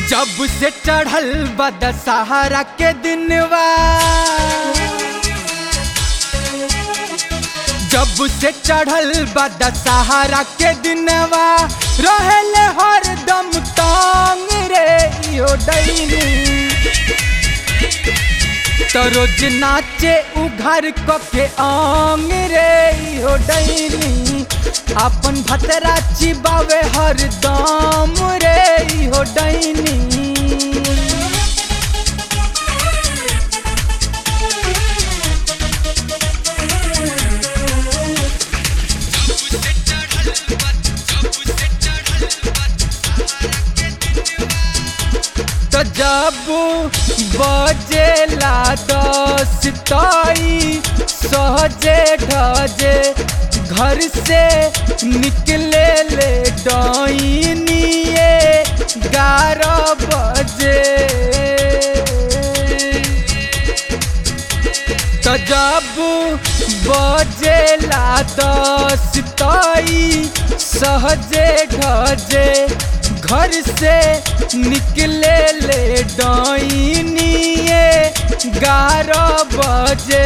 जब से चढ़ल बा दशहरा के दिनवा जब से चढ़ल बा दशहरा के दिनवा रहेले हरदम तांग रे यो डैनी तो रोज नाचे उघर क के आंग रे यो डैनी अपन भतरा चिबावे हरदम रे यो डैनी तो जब बजेला दस ताई सहजे ढजे घर से निकले ले डॉइनिए ग्यारह बजे तो जब बजेला दस ताई सहजे ढजे घर से निकले ले डॉइनिए ग्यारह बजे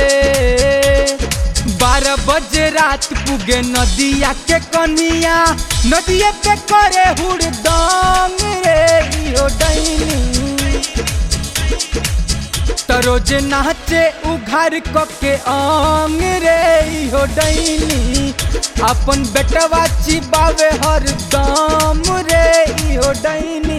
बारह बजे रात पुगे नदिया के कनिया नदिया पे करे हुड़दंग रे यो डैनी तो रोज नाचे उघार क के आंग रे हो डैनी अपन बेटवा चिबावे हर दाम रे हो डैनी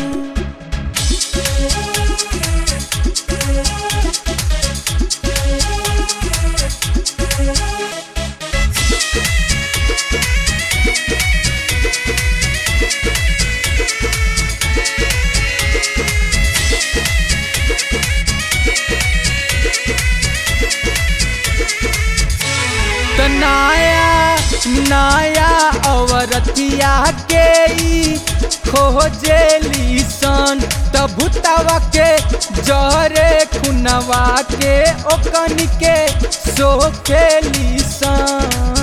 तो नया नया औरतिया के ई खोजेली सन त भूतवा के जरे खुनवा के ओकन के सोखेली सन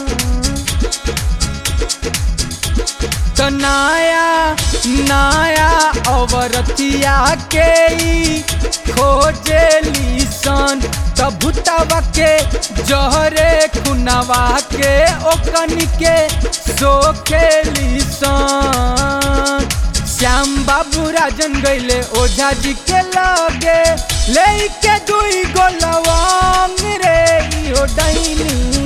तो नया नया औरतिया के ई खोजेली सन त भूतवा के जहरे खुनवा के ओकन के सोखेली सन श्याम बाबू राजन गैले ओझा जी के लगे ले के दुई गो लवंग रे ओ डैनी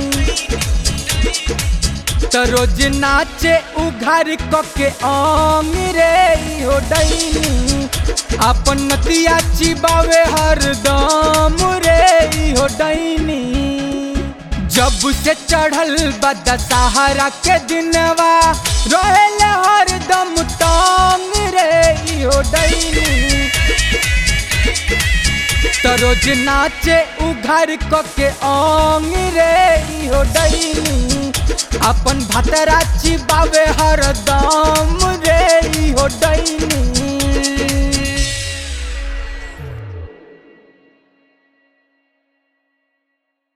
तो रोज नाचे उघार क के आंग रे हो डैनी अपन नतिया चिबावे हरदम रे हो डैनी जब से चढ़ल बा दशहरा के दिनवा रहेले हरदम तांग रे हो डैनी तो रोज नाचे उघार क के आंग रे हो डैनी अपन भतरा चिबावे हरदम